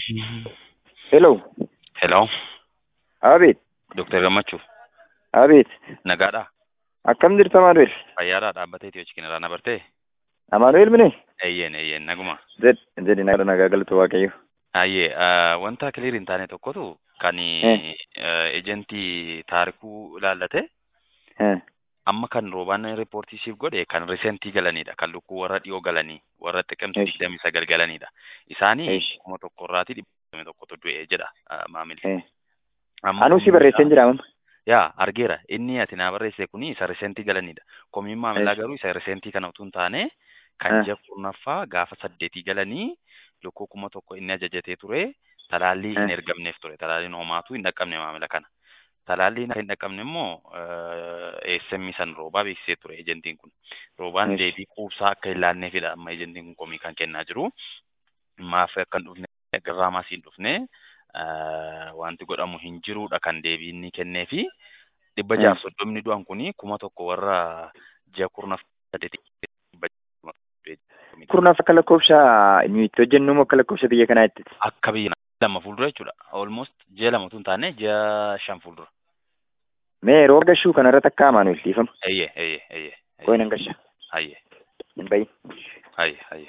Hello. Hello, Abeet. Dr. Gammachuu, Abeet. nagaadhaa? Akkam jirtu Amaanuel? Fayyaadhaa dhaabbatee Itiyoo Chikin irraa na bartee? Amaanuel mini? Eeyyeen, eeyyeen, naguma. Zed. Zedi nagaa nagaa galatu Waaqayyo. Hayyee, wanta kiliir hin taane tokkotu kan Eh. ejentii taarikuu ilaallate Eh. amma kan roobaan riippoortii siif godhe kan risentii galanidha. Kan lukkuu warra dhiyoo galanii warra xiqimsi Eesh. digdamii sagal galanidha. Isaanii Eesh. kuma tokko irraatii dhibba tokkotu du'e jedha ah, maamilli. Eh. Amma Anuu si komiin barreesseen isaa- jira amma. Yaa argeera inni ati naa barreesse kuni isa risentii galanidha. Komiin maamilaa Eesh. garuu isa risentii kana utuu hin taane kan Ah. ji'a kurnaffaa gaafa saddeetii galanii lukkuu kuma tokko inni ajajatee ture talaallii hin Ah. ergamneef ture talaalliin homaatu hin dhaqqabne maamila kana. Talaalliin akka hin dhaqqabne immoo eessemmii san roobaa beeksisee ture ejentiin kun. Roobaan Eesh. deebii quubsaa akka hin laanneefidha amma ejentiin kun komii kan kennaa jiru. Maaf akka hin dhufne garraamaa siin dhufne eh, wanti godhamu hin jiruudha kan deebii inni kennee fi dhibba Mm. jaaf soddomni du'an kuni kuma tokko warra ji'a kurnaffaa saddeetii dhibba jaaf Kurnaaf akka lakkoofsa nuyi itti hojjennu moo akka lakkoofsa biyya kanaa itti? akka biyya lama fuuldura jechuudha. Almost ji'a lama utuu hin taane ji'a shan fuuldura. Mee rooba gashuu kana irratti akka Amaanuel dhiifama. Eeyyee, eeyyee, eeyyee. Koo nan gasha. Hayyee, Hin bahin. hayyee, hayyee.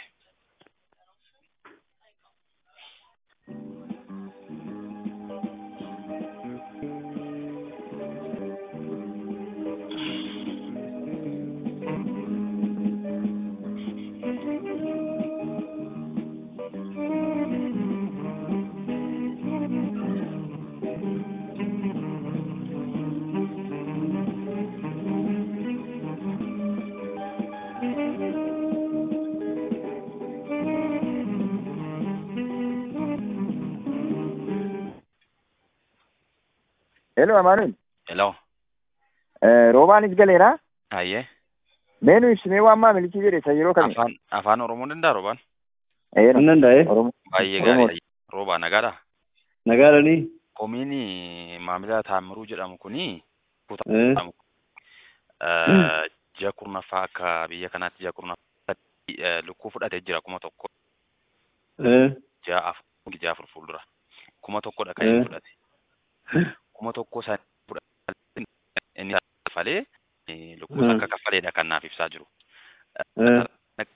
Hello Amaanuel. Hello, Eh, Roobaanis galeera. hayyee. Mee nu ibsimee waan maamilichi jedhe isa yeroo kamii? Afaan afaan Oromoo danda'a roobaan? Eh, Kan danda'e Oromoo. Baay'ee Oromoo. gaarii. Roobaa nagaadhaa? nagaadhanii Komiin maamila Taamiruu jedhamu kuni Eh. eh, ji'a kurnaffaa akka biyya kanaatti ji'a kurnaffaa eh, lukkuu fudhatee jira kuma tokko eh, ji'a afur ji'a afur fuuldura kuma tokkodha kan inni Eh. fudhate kuma tokko san fudhate inni kaffalee eh, lukkuu Mm. akka kaffaleedha kan naaf ibsaa jiru. eh,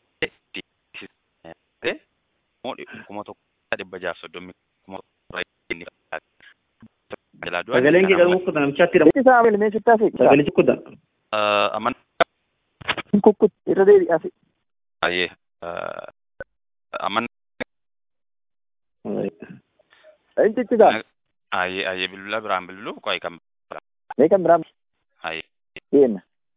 Eh, immoo kuma tokko dhibba jaaf soddomii kuma tokko irraa inni fudhate. Jalaa du'aa sagaleen inni kee kan galma kudhan namichaatti hidhamu Itti isaa Amaanuel mee sitti hafe? sagalichi kudhan amma- aman Hin kukkut irra deebi'aa fi. baay'ee eh, aman Inti itti isaa. Ayyee ayyee bilbila biraan bilbilu qo'ee kan Mee kan biraa ayyee deemna.